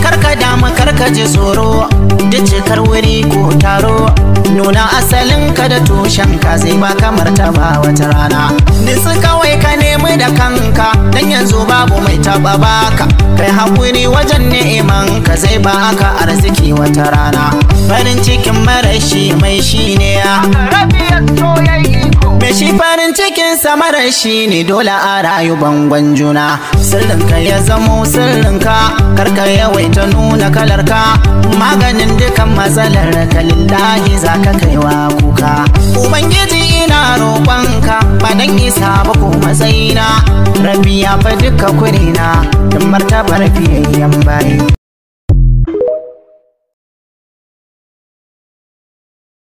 karka damu karka ji tsoro duk cikar wuri ko taro nuna asalin ka da tushen ka zai ba kamar ta ba wata rana nitsi kawai ka nemi da kanka dan yanzu babu mai taba baka kai hakuri wajen neman ka zai ba ka arziki wata rana farin cikin marashi mai shi ne ya Me shi farin cikin samarar shi ne dole a rayu bangon juna Sirrinka ya zamo sirrinka Karka yawaita nuna kalarka Maganin dukan matsalar ka lillahi za ka kaiwa kuka Ubangiji ina roƙonka ba dan isa ba ko matsayina Rabi ya fa duka kurina Don martabar fiyayyen bayi